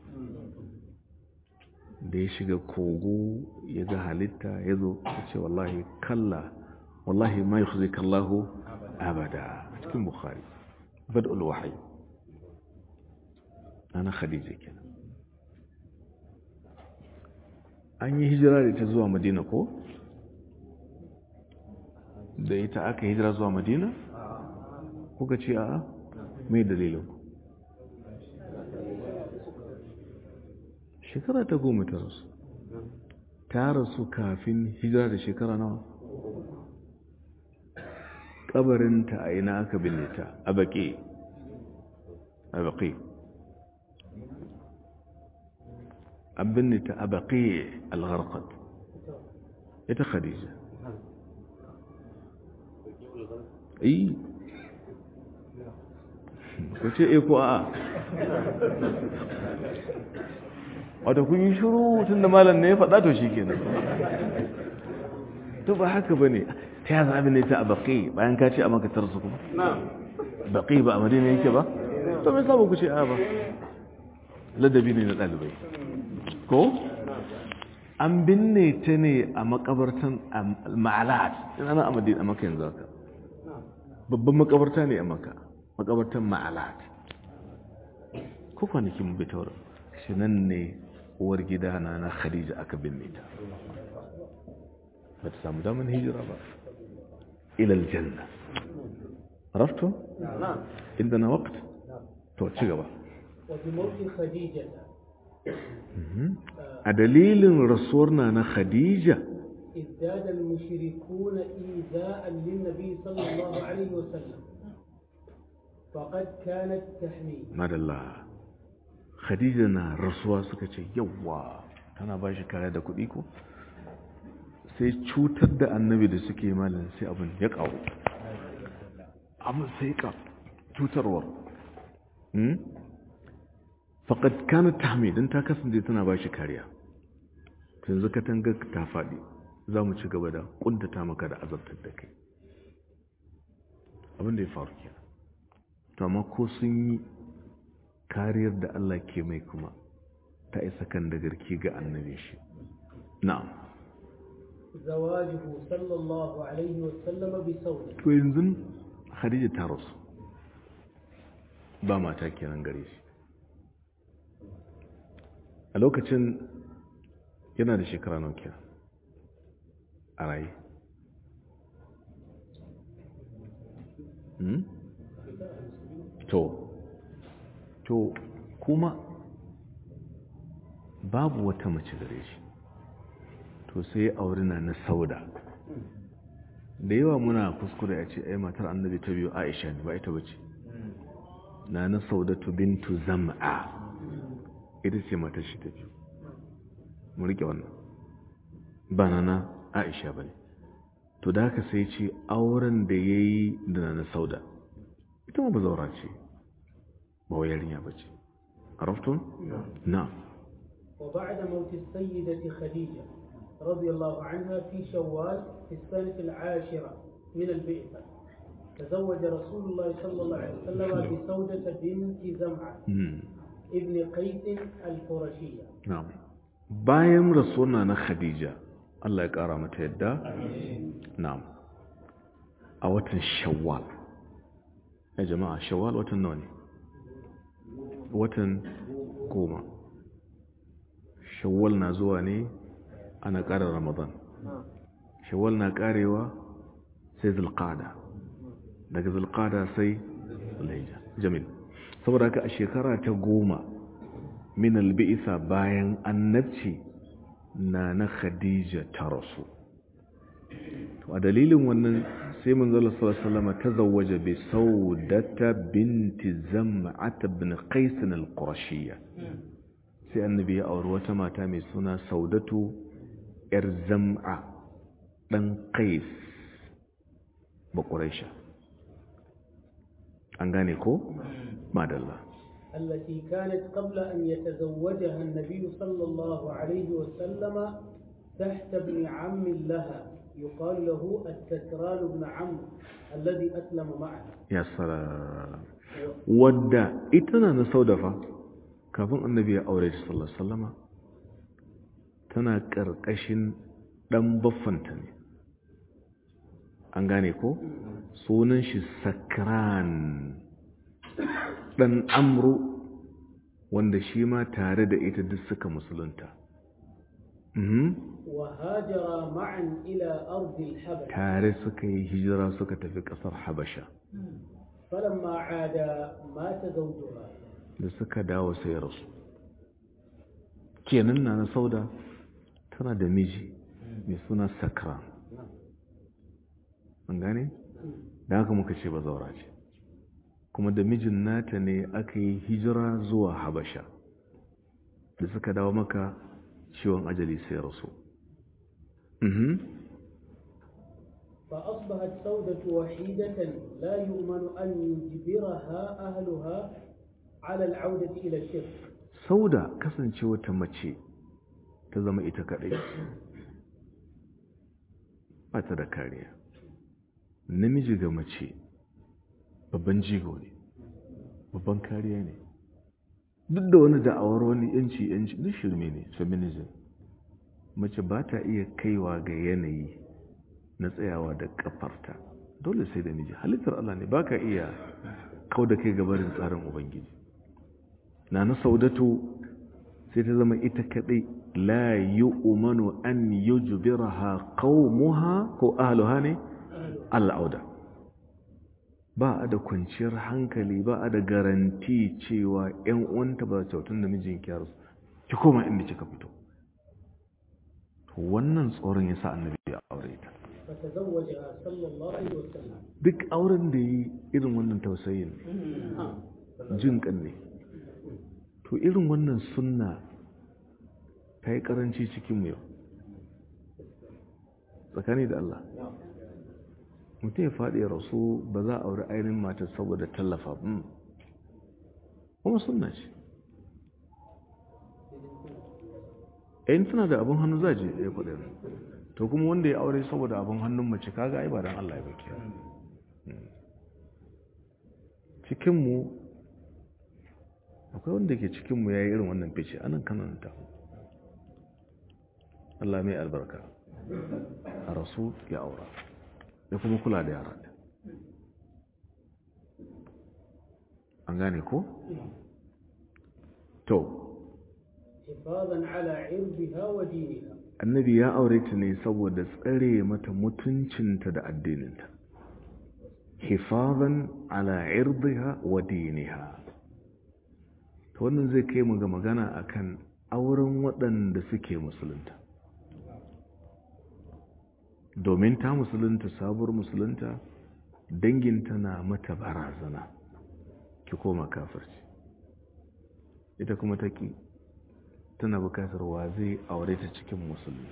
da ya shiga kogo ya ga halitta ya zo ya ce wallahi kalla wallahi ma yi zai kallahu abada a cikin bukhari bad'ul wahayi ana khadija kenan an yi hijira da ta zuwa madina ko da ita aka hijira zuwa madina kuka ce a mai dalilin shekara ta goma ta rasu ta rasu kafin hijira da shekara nawa kabarinta a ina aka binne ta a baƙi a baƙi an binne ta a baƙi al-gharqad ita khadija yi ku ce e ko a wata kun yi shuru tun da malam ne ya faɗa to shi kenan to ba haka ba ne ta yi zaɓi ne ta a baƙi bayan ka ce a makatar su kuma baƙi ba a madina yake ba to mai samu ku ce a ba ladabi ne na ɗalibai ko an binne ta ne a makabartan ma'alat ina na amadin a maka yanzu haka babban makabarta ne a maka makabartan ma'alat ko kwanakin bitawar shi nan ne uwar gida na na khadija aka binne ta ba ta samu damar hijira ba ilal janna عرفتم؟ نعم عندنا وقت تو ci gaba وبموت خديجة a dalilin rasuwar na na khadija ازداد المشركون إيذاء للنبي صلى الله عليه وسلم فقد كانت تحميه madalla khadija na rasuwa suka ce yawa tana ba shi kaya da kuɗi ko sai cutar da annabi da suke malin sai abin ya ƙaru abin sai ka cutarwar faƙad kana tahmi don ta kasance tana ba shi kariya yanzu katanga ta faɗi za mu ci gaba da ƙuntata maka da azabtar da kai abin da ya faru kenan to amma ko sun yi kariyar da Allah ke mai kuma ta isa kan da garki ga annabi shi na'am زواجه صلى الله عليه وسلم بسودة to yanzu Khadija ta rasu ba mata kenan gare shi a lokacin yana da shekara nawa kenan a raye hmm? to to kuma babu wata mace gare shi to sai aure na na sauda da yawa muna kuskure a ce ai matar annabi ta biyu aisha ne ba ita bace na na saudatu bintu zam'a ita ce matar shi ta biyu mu rike wannan ba na na aisha ba ne to da haka sai ce auren da ya yi da na sauda ita ma ba zaura ce ba wa yarinya ba ce عرفتم؟ نعم وبعد موت السيدة خديجة رضي الله عنها في شوال في السنة العاشرة من البئسة تزوج رسول الله صلى الله عليه وسلم بسودة بنت زمعة مم. ابن قيس القرشية نعم bayan rasuwa na khadija Allah ya kara mata yadda na'am a watan shawwal ya jama'a shawwal watan nawa ne watan goma shawwal na zuwa ne ana ƙara ramadan shawwal na ƙarewa sai zulqada daga zulqada sai zulhijja jamil saboda haka a shekara ta goma min albi'isa bayan annabci na na khadija ta rasu to a dalilin wannan sai manzala sallallahu alaihi ta zawaja bi saudata binti zam'at ibn qais al-qurashiyya sai annabi ya auri wata mata mai suna saudatu yar zam'a dan qais ba quraisha an gane ko madalla التي كانت قبل أن يتزوجها النبي صلى الله عليه وسلم تحت ابن عم لها يقال له التكران بن عمرو الذي أسلم معها ya sara wadda ita na na saudafa kafin annabi ya aure shi sallallahu alaihi wasallama tana karkashin dan baffanta ne an gane ko sunan shi sakran dan amru wanda shi ma tare da ita duk suka musulunta mhm وهاجر معا إلى أرض الحبش tare suka yi hijira suka tafi kasar habasha فلما عاد مات زوجها da suka dawo sai ya rasu kenan na na sauda tana da miji mai suna sakra an gane? da haka muka ce ba zaura ce kuma da mijin nata ne aka yi hijira zuwa habasha da suka dawo maka ciwon ajali sai ya rasu Mhm. فأصبحت سودة وحيدة لا يؤمن أن يجبرها أهلها على العودة إلى الشرك sauda kasancewa ta mace ta zama ita kadai ba ta da kariya namiji ga mace babban jigo ne babban kariya ne duk da wani da'awar wani yanci yanci duk shirme ne feminism mace ba ta iya kaiwa ga yanayi na tsayawa da kafarta dole sai da miji halittar Allah ne baka iya kau da kai gabarin tsarin ubangiji na na saudatu sai ta zama ita kadai la yu'manu an yujbiraha qaumuha ko ahluha ne al'auda ba a da kwanciyar hankali ba a da garanti cewa ‘yan uwanta ba kyautun da mijin kyarsu ki koma inda kika fito wannan tsoron ya sa annabi ya aure ta فتزوجها صلى الله عليه وسلم duk auren da yi irin wannan tausayin آه. jin kan ne to irin wannan sunna ta yi karanci cikin mu yau tsakani da Allah mutum ya faɗi ya rasu ba za a auri ainihin matar saboda tallafa mm. kuma sunna ce in suna da abin hannu za je ya kuɗi to kuma wanda ya aure saboda abin hannun mace kaga ai ba dan Allah ya baki cikinmu akwai wanda ke cikinmu ya yi irin wannan fice anan kananta Allah mai albarka a rasu ya aura ya kuma kula da yara an gane ko? to حفاظا على عرضها ودينها annabi ya aure ta ne saboda tsare mata mutuncinta da addininta hifazan ala irdiha wa diniha to wannan zai kai mu ga magana akan auren waɗanda suke musulunta domin ta musulunta sabuwar musulunta danginta na mata barazana ki koma kafirci ita kuma ta ki tana bukatar wa zai aure ta cikin musulmi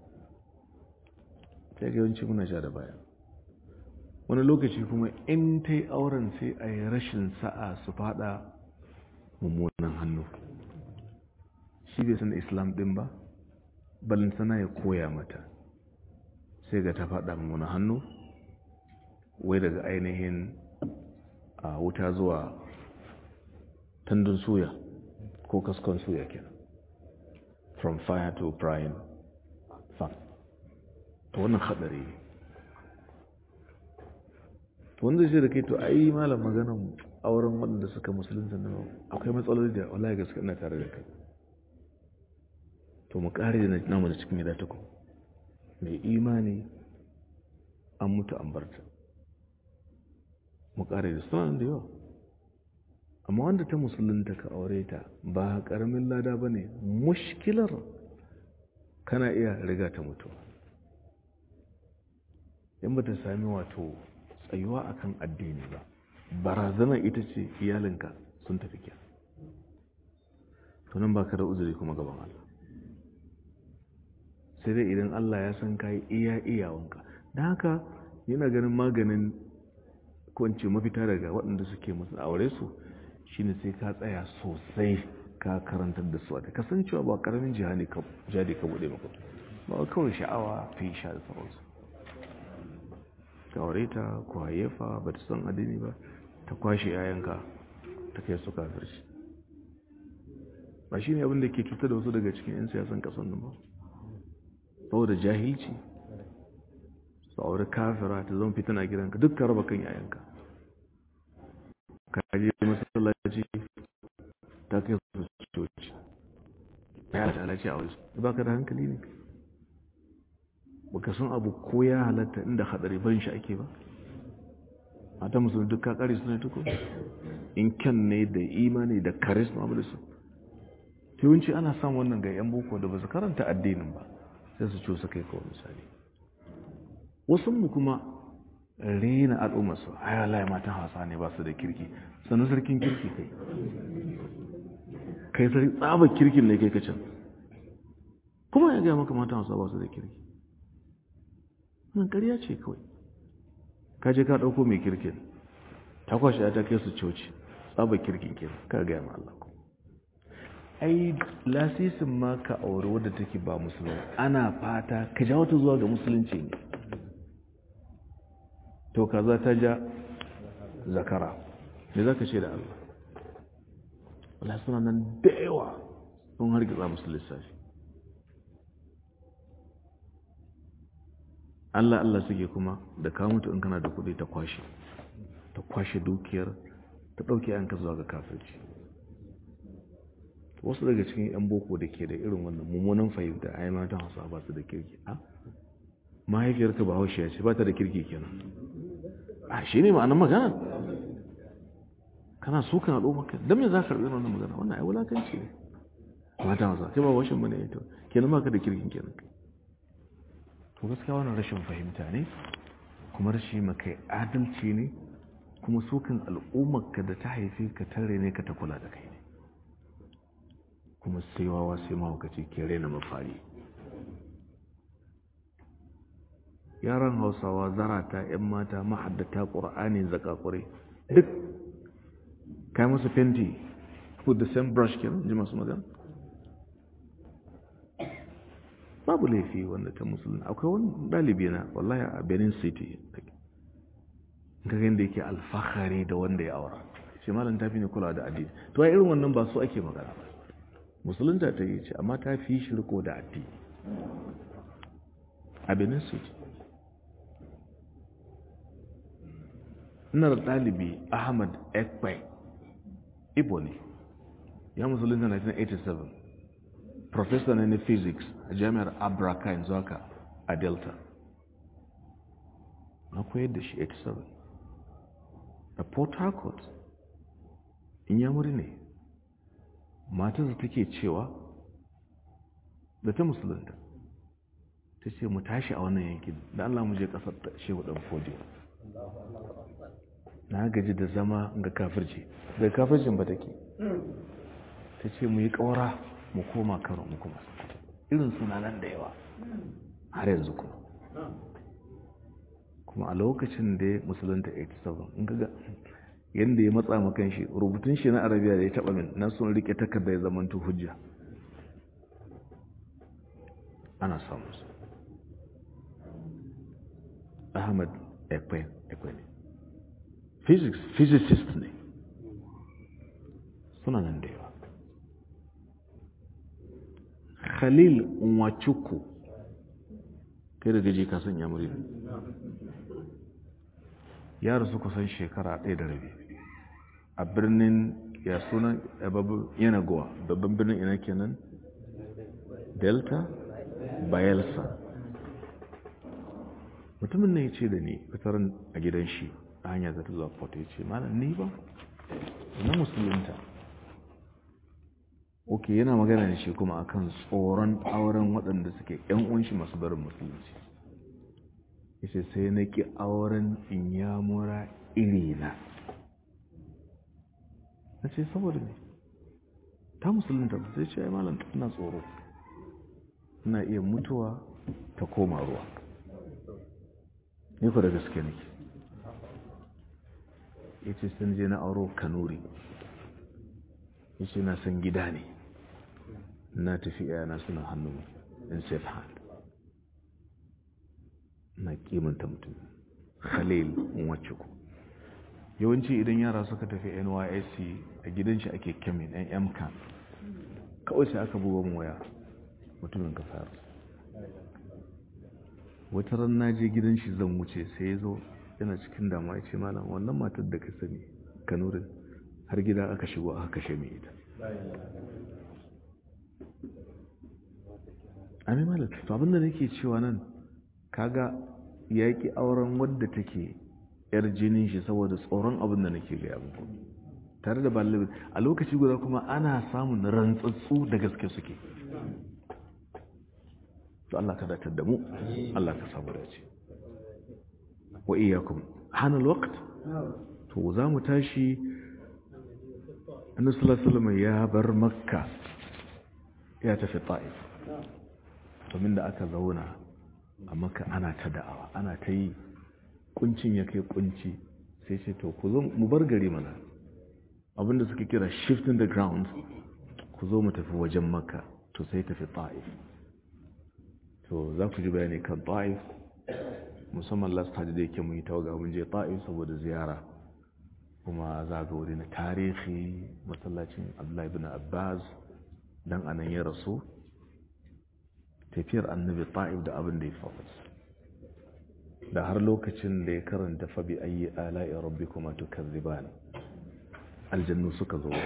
ta yawanci muna sha da baya wani lokaci kuma in ta yi auren sai a yi rashin sa'a su fada mummunan hannu shi bai san islam din ba balantana ya koya mata sai ga ta fada mummunan hannu wai daga ainihin a wuta zuwa tandun suya ko kaskon suya kenan from fire to frying fan to wannan hadari ne wanda shi da kai to ai malam maganan auren waɗanda suka musulunta na akwai matsaloli da wallahi gaske ina tare da kai to mu kare da namu da cikin gida ta ku mai imani an mutu an barta mu kare da suna da yawa amma wanda ta musulunta ka aure ta ba karamin lada ba ne mushkilar kana iya riga ta mutu in ba ta sami wato tsayuwa akan addini ba barazanar ita ce iyalinka sun tafi kya tunan ba ka da uzuri kuma gaban Allah sai dai idan Allah ya san kayi iya iyawanka don haka yana ganin maganin kwanci mafita daga waɗanda suke musu aure su shine sai ka tsaya sosai ka karantar da su da kasancewa ba karamin jihadi ka bude maka ba kawai sha'awa fi sha da sauransu ka aure ta ku hayyafa ba ta san addini ba ta kwashe yayanka ta kai su kafirci ba shi ne abin da ke cutar da wasu daga cikin 'yan siyasan kasan nan ba saboda jahilci su aure kafira ta zama fitina gidanka duk ka raba kan yayanka ka je masallaci ta kai su coci ya halatta halarci a wasu ba ka da hankali ne baka san abu ko ya halatta inda hadari ban shi ake ba a ta musulun duk kakari suna tuko in kyan ne da imani da karisma abu da su yawanci ana samun wannan ga yan boko da ba su karanta addinin ba sai su cusa kai kawai misali wasu mu kuma rena al'ummarsu ai wallahi matan hausa ne ba su da kirki sannan sarkin kirki kai kai sai tsaba kirkin ne kai kacan kuma ya gaya maka matan hausa ba su da kirki nan ƙarya ce kawai ka je ka ɗauko mai kirkin ta kwashe ta kai su coci tsaba kirkin ke ka gaya ma Allah ku ai lasisin ma ka aure wadda take ba musulmi ana fata ka ja wata zuwa ga musulunci ne to kaza ta ja zakara me za ka ce da Allah wala suna nan da yawa sun hargitsa musu lissafi Allah Allah suke kuma da ka mutu in kana da kuɗi ta kwashe ta kwashe dukiyar ta ɗauke yanka zuwa ga kafirci wasu daga cikin 'yan boko da ke da irin wannan mummunan fahimta a yi matan hausa ba su da kirki a mahaifiyarka ba haushe ce ba ta da kirki kenan a shi ne ma'anar magana kana so kan haɗo maka don me za ka karɓi wannan magana wannan ai wulakanci ne matan hausa kai ba washin mu ne ita kenan ba ka da kirkin kenan to gaskiya wannan rashin fahimta ne kuma rashi maka adalci ne kuma sukan al'ummarka da ta haife ka tare ne ka ta kula da kai ne kuma sai wawa sai mahaukaci ke raina mafari yaran hausawa zarata 'yan mata mahaddata ƙura'ani zakakure duk kai musu fenti with the same brush kenan ji masu magana babu laifi wanda ta musulun akwai wani ɗalibi na wallahi a benin city ga yadda yake alfahari da wanda ya aura ce malam ta fi ne kula da addini to a irin wannan ba su ake magana ba musulunta ta yi ce amma ta fi shi riko da addini a benin city ina da ɗalibi ahmad ekpai ibo ne ya musulunta 1987 professor ne na physics a jami'ar abraka yanzu haka a delta na koyar da shi 87 a port harcourt in yamuri ne matarsa take cewa da ta musulunta ta ce mu tashi a wannan yankin da allah mu je kasar da shehu dan fodiyo na gaji da zama ga kafirci da kafircin ba take ta ce mu yi ƙaura mu koma karo mu kuma irin suna nan da yawa har yanzu kuma kuma a lokacin da ya musulunta 87 in ga yadda ya matsa makan shi rubutun shi na arabiya da ya taba min na sun rike takarda ya zamanto hujja ana samun su ahmad ekwe ne physics physicist ne suna nan da yawa khalil nwachukwu kai da gaji ka sanya muri ya rasu kusan shekara ɗaya da rabi a birnin ya suna yanagowa babban birnin ina kenan delta bayelsa mutumin ne ya ce da ni fitarin a gidan shi a hanyar zata zuwa port ya ce malam ni ba na musulunta ok yana magana da shi kuma akan tsoron auren waɗanda suke yan unshi masu barin musulunci yace sai na ki auren inyamura irina na ce saboda ne ta musulunta ba sai ce ai malam ina tsoro ina iya mutuwa ta koma ruwa ni ku da gaske nake yace sun je na auro kanuri yace na san gida ne na tafi yana suna hannu in safe hand na kimanta mutum khalil wacce ku yawanci idan yara suka tafi nysc a gidan shi ake kemin yan mcan kawai sai aka buga mu waya mutumin kasar wata ran na je gidan shi zan wuce sai ya zo yana cikin damuwa ya ce malam wannan matar da ka sani kanurin har gida aka shigo aka kashe mai ita amin malam to abinda nake cewa nan kaga yaƙi auren wadda take yar jinin shi saboda tsoron abin da nake gaya muku tare da balibin a lokaci guda kuma ana samun rantsatsu da gaske suke to Allah ka datar da mu Allah ka samu dace wa iyyakum hana alwaqt to za mu tashi annabi sallallahu alaihi wasallam ya bar makka ya tafi ta'if domin da aka zauna a maka ana ta da'awa ana ta yi kuncin ya kai kunci sai ce to ku zo mu bar gari mana abinda suka kira shifting the ground ku zo mu tafi wajen maka to sai tafi ta'if to za ku ji bayani kan ta'if musamman last hajji da yake mun yi tawaga mun je ta'if saboda ziyara kuma za ga wuri na tarihi masallacin abdullahi bin abbas dan anan ya rasu tafiyar annabi ta'ib da abin da ya faru da har lokacin da ya karanta fabi ayi ala'i rabbikuma tukazziban aljannu suka zo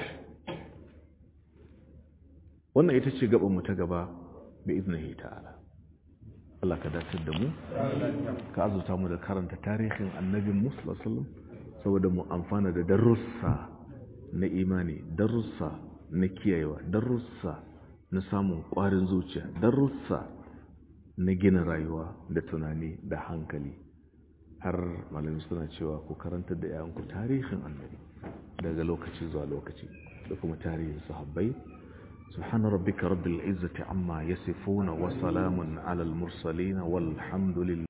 wannan ita ce gaban mu ta gaba bi iznihi ta'ala Allah ka dace da mu ka azuta mu da karanta tarihin annabin mu sallallahu saboda mu amfana da darussa na imani darussa na kiyayewa darussa na samun ƙwarin zuciya darussa na gina rayuwa da tunani da hankali har malami suna cewa ku karanta da yayanku tarihin annabi daga lokaci zuwa lokaci da kuma tarihin sahabbai سبحان ربك رب العزة عما يصفون وسلام على المرسلين والحمد لله